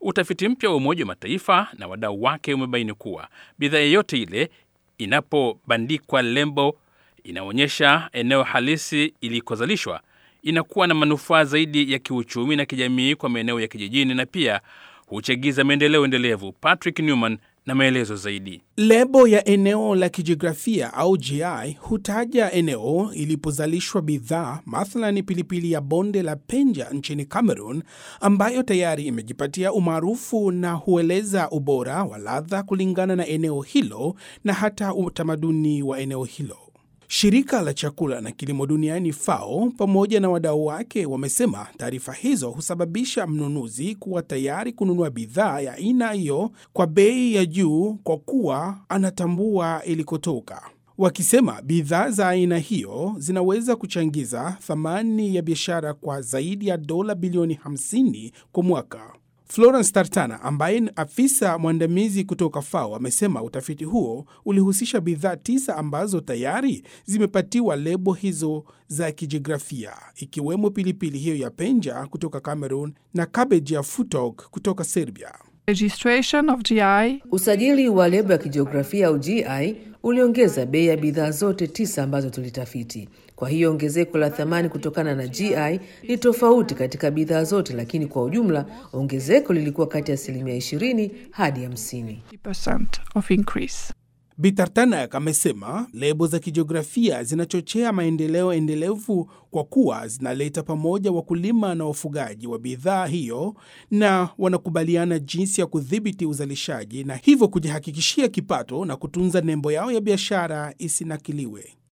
Utafiti mpya wa Umoja wa Mataifa na wadau wake umebaini kuwa bidhaa yeyote ile inapobandikwa lembo inaonyesha eneo halisi ilikozalishwa inakuwa na manufaa zaidi ya kiuchumi na kijamii kwa maeneo ya kijijini na pia huchagiza maendeleo endelevu. Patrick Newman na maelezo zaidi. Lebo ya eneo la kijiografia au GI hutaja eneo ilipozalishwa bidhaa, mathalani pilipili ya bonde la Penja nchini Cameroon, ambayo tayari imejipatia umaarufu na hueleza ubora wa ladha kulingana na eneo hilo na hata utamaduni wa eneo hilo. Shirika la chakula na kilimo duniani FAO pamoja na wadau wake wamesema taarifa hizo husababisha mnunuzi kuwa tayari kununua bidhaa ya aina hiyo kwa bei ya juu kwa kuwa anatambua ilikotoka, wakisema bidhaa za aina hiyo zinaweza kuchangiza thamani ya biashara kwa zaidi ya dola bilioni 50 kwa mwaka. Florence Tartana ambaye ni afisa mwandamizi kutoka FAO amesema utafiti huo ulihusisha bidhaa tisa ambazo tayari zimepatiwa lebo hizo za kijiografia ikiwemo pilipili hiyo ya Penja kutoka Cameroon na cabbage ya Futog kutoka Serbia. Registration of GI. Usajili wa lebo ya kijiografia au GI uliongeza bei ya bidhaa zote tisa ambazo tulitafiti. Kwa hiyo ongezeko la thamani kutokana na GI ni tofauti katika bidhaa zote, lakini kwa ujumla ongezeko lilikuwa kati ya asilimia 20 hadi 50. 50% of increase. Bitartanak amesema lebo za kijiografia zinachochea maendeleo endelevu kwa kuwa zinaleta pamoja wakulima na wafugaji wa bidhaa hiyo na wanakubaliana jinsi ya kudhibiti uzalishaji na hivyo kujihakikishia kipato na kutunza nembo yao ya biashara isinakiliwe.